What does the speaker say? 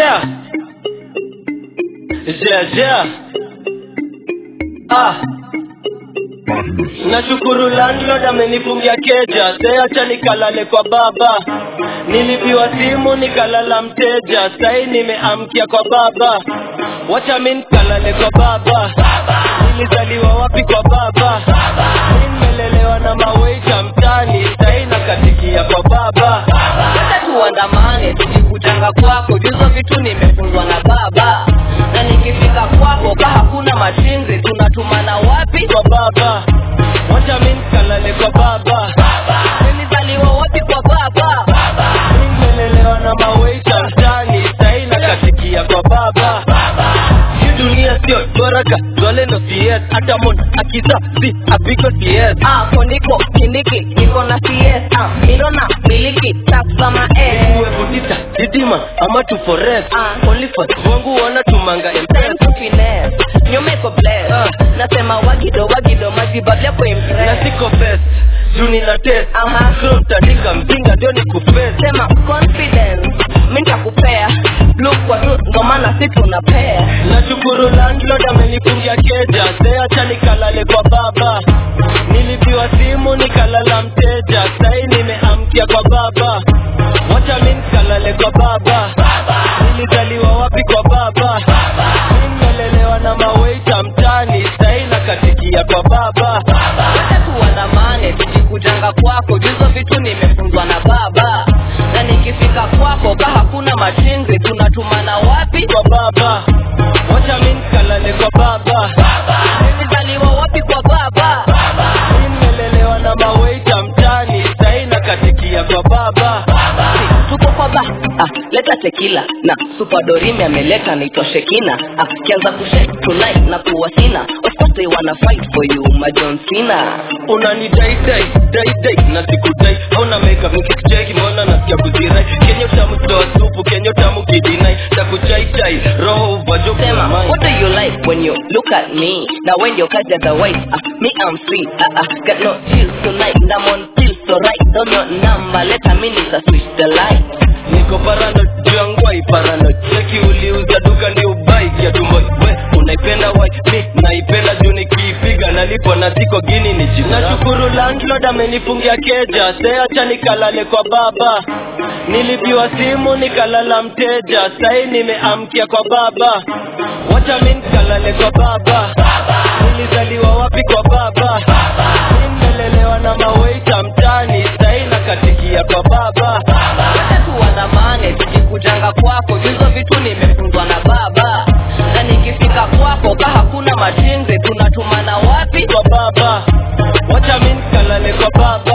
yeah. Yeah, yeah. Ah. Nashukuru landlord amenifungia keja, seacha nikalale kwa baba. Nilipiwa simu nikalala mteja, sai nimeamkia kwa baba. Wacha mi nikalale kwa baba. Nilizaliwa wapi kwa baba? Mi nimelelewa na maweita mtani, sai nakatikia kwa baba. Hata tuandamane tukikutanga kwako, juzo vitu nimefunzwa na baba, na nikifika kwako ka hakuna machinzi, tunatumana wapi? Kwa baba. Wacha mi nikalale kwa baba. Nilizaliwa wapi kwa baba? Mi nimelelewa na maweita mtani, sai nakatikia kwa baba. Hii dunia sio doraka, dole ndo CS, hata mon akiza si apiko CS. Hapo ndiko kindiki, niko na CS, ah, milo na miliki, tax kama S. Uwe budita, didima, ama tu forest. Ah. Only for wangu wana tumanga Time M-Pesa. to finesse, nyumeko bless. Ah. Nasema wagido wagido, majibabu yako Na impress. siko best, juu nina test. Aha. So mtandika mjinga ndio nikufest. Sema confidence, mi nitakupea blue kwa tu, ndo maana si tunapea. Nashukuru landlord amenifungia keja, seacha nikalale kwa baba. Nilipiwa simu nikalala mteja, sai nimeamkia kwa baba. Wacha mi nikalale kwa baba. Nilizaliwa wapi kwa baba? Mi nimelelewa na maweita mtani, sai nakatikia kwa baba. Hata tuandamane tukikujanga kwako, juzo vitu nimefunzwa na baba, na nikifika kwako ka hakuna machinzi, tunatumana wapi? Kwa baba. Wacha mi nikalale kwa baba. Nilizaliwa wapi kwa baba? Mi nimelelewa na maweita mtani, sai nakatikia kwa baba. tuko kwa ba ah, leta tekila na supadorimi ameleta naitwa shekina ah, kianza kushek tonight na kuwa sina of course they wanna fight for you majon sina unani dai dai dai dai na sikudai hauna makeup nikikucheki mbona nasikia kuzirai kenyo tamu toa supu kenyo tamu kidinai takuchai chai roho uvajo sema what do you like when you look at me now when you catch otherwise ah, me I'm free ah, ah, got no chills tonight and I'm on pills so right don't your number let a minute I switch the light niko parano jangwai parano cheki uliuza duka ndio ubai kia tumbo we unaipenda wai mi naipenda juu nikiipiga nalipo na siko gini ni jina nashukuru landlord amenifungia keja seacha nikalale kwa baba nilipiwa simu nikalala mteja sai nimeamkia kwa baba wacha mi nikalale kwa baba nilizaliwa wapi kwa baba mi nimelelewa na maweita mtani sai nakatikia kwa baba hata tuandamane tukikujanga kwako hizo vitu nimefunzwa na baba na nikifika kwako ka hakuna machinzi tunatumana wapi kwa baba wacha mi nikalale kwa baba